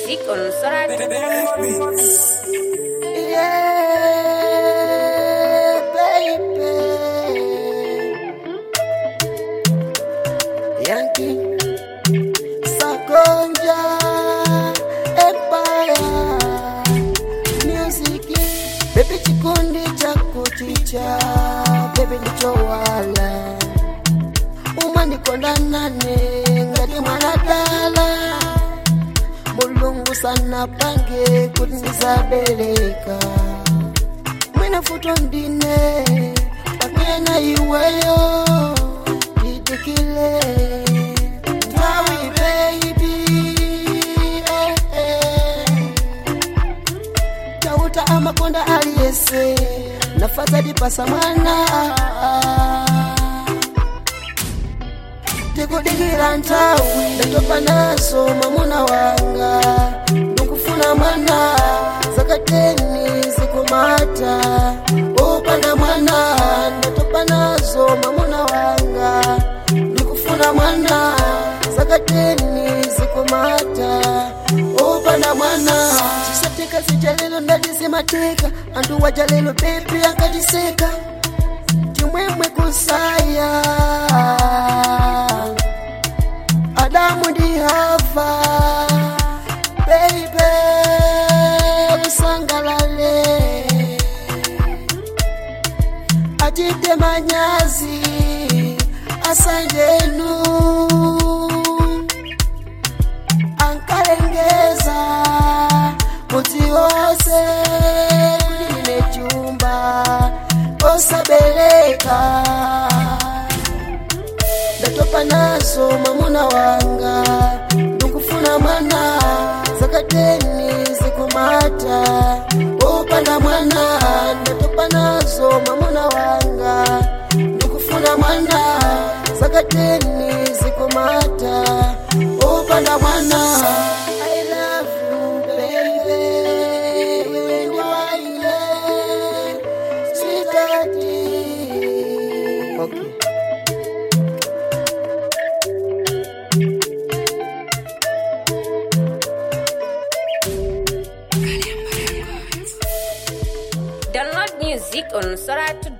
music on Sorat. Yeah, baby. Yankee, Sakonja, Empire, Music, baby chikundi chako chicha, baby nichowala, umanikonda nane ngati mwanadala mulungu sana pange kuti ndizabeleka mwina futo ndine pakena iweyo idikile nthawi baby eh, eh. tauta amakonda aliyese nafadhali pasa mwana tikudikira nthawi ndatopa nazo mwamuna wanga ndikufuna mwana zakateni zikumata upanda mwana ndatopa nazo mwamuna wanga ndikufuna mwana zakateni zikumata upanda mwana chisateka sichalelo ndatizimateka antu wajalelo bebi ankatiseka chimwemwe kusaya adamu ndi hava beibe usangalale achite manyazi asanjenu ankalengeza muti wose kuti ine chumba osabeleka ndatopa nazo mwamuna wanga ndikufuna mwana zakateni zikumata upanda mwana ndatopa nazo mwamuna wanga ndikufuna mwana zakateni zikumata upanda mwana I love you, baby. Wewe ni waine, sweetheartie. Okay. Download music on Sorat